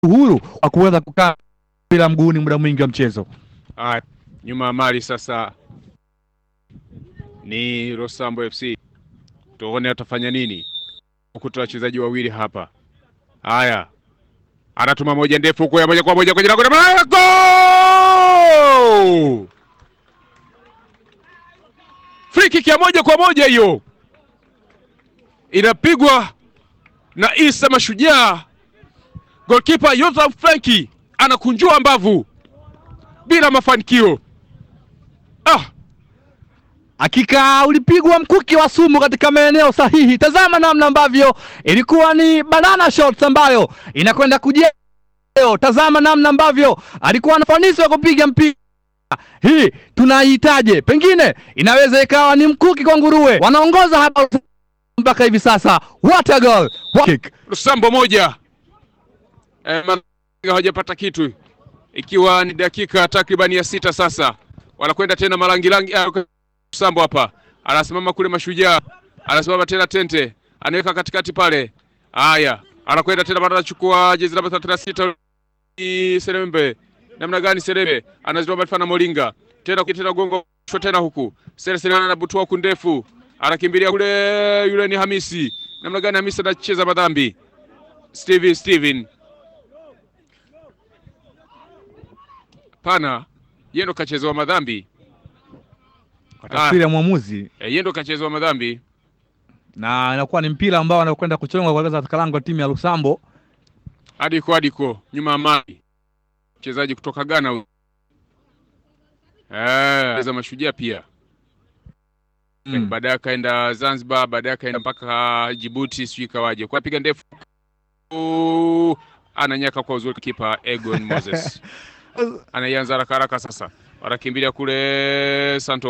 uhuru wa kuweza kukaa bila mguuni muda mwingi wa mchezo. Ah, nyuma ya mali sasa ni Rosambo FC, tuone atafanya nini. Ukuta wachezaji wawili hapa. Haya, anatuma moja ndefu huko ya moja kwa moja kwenye lango la mlango, free kick ya moja kwa moja hiyo inapigwa na Isa Mashujaa. Goalkeeper Yosef Frenki anakunjua mbavu bila mafanikio. Ah, Hakika ulipigwa mkuki wa sumu katika maeneo sahihi. Tazama namna ambavyo ilikuwa ni banana shots ambayo inakwenda kujia leo. Tazama namna ambavyo alikuwa na ufanisi wa kupiga mpira. Hii tunaihitaje? Pengine inaweza ikawa ni mkuki kwa nguruwe. Wanaongoza hapa mpaka hivi sasa. What a goal! What a kick. Lusambo moja eh, Malaga hawajapata kitu, ikiwa ni dakika takribani ya sita sasa, wanakwenda tena malangilangi. Ah, Lusambo hapa anasimama kule, Mashujaa anasimama tena, Tente anaweka katikati pale. Haya, anakwenda tena, bado anachukua jezi namba thelathini na sita Serembe. Namna gani Serembe anazitoa Malfa na Molinga tena tena, gongo shwa tena huku Sere Sere anabutua huku ndefu, anakimbilia kule, yule ni Hamisi. Namna gani Hamisi anacheza madhambi Steven Steven pana yeye ndo kachezewa madhambi Kwa tafsiri ya mwamuzi eh, yeye ndo kachezewa madhambi na inakuwa ni mpira ambao anakwenda kuchongwa kwa katika lango la timu ya Lusambo. Adiko Adiko nyuma ya mali mchezaji kutoka Ghana huyu eh, za Mashujaa pia Mm. baadaye akaenda Zanzibar, baadaye akaenda mpaka Djibouti, sijui kawaje kwa piga ndefu, Uh, ananyaka kwa uzuri kipa Egon Moses anaianza haraka haraka sasa, wanakimbilia kule Santos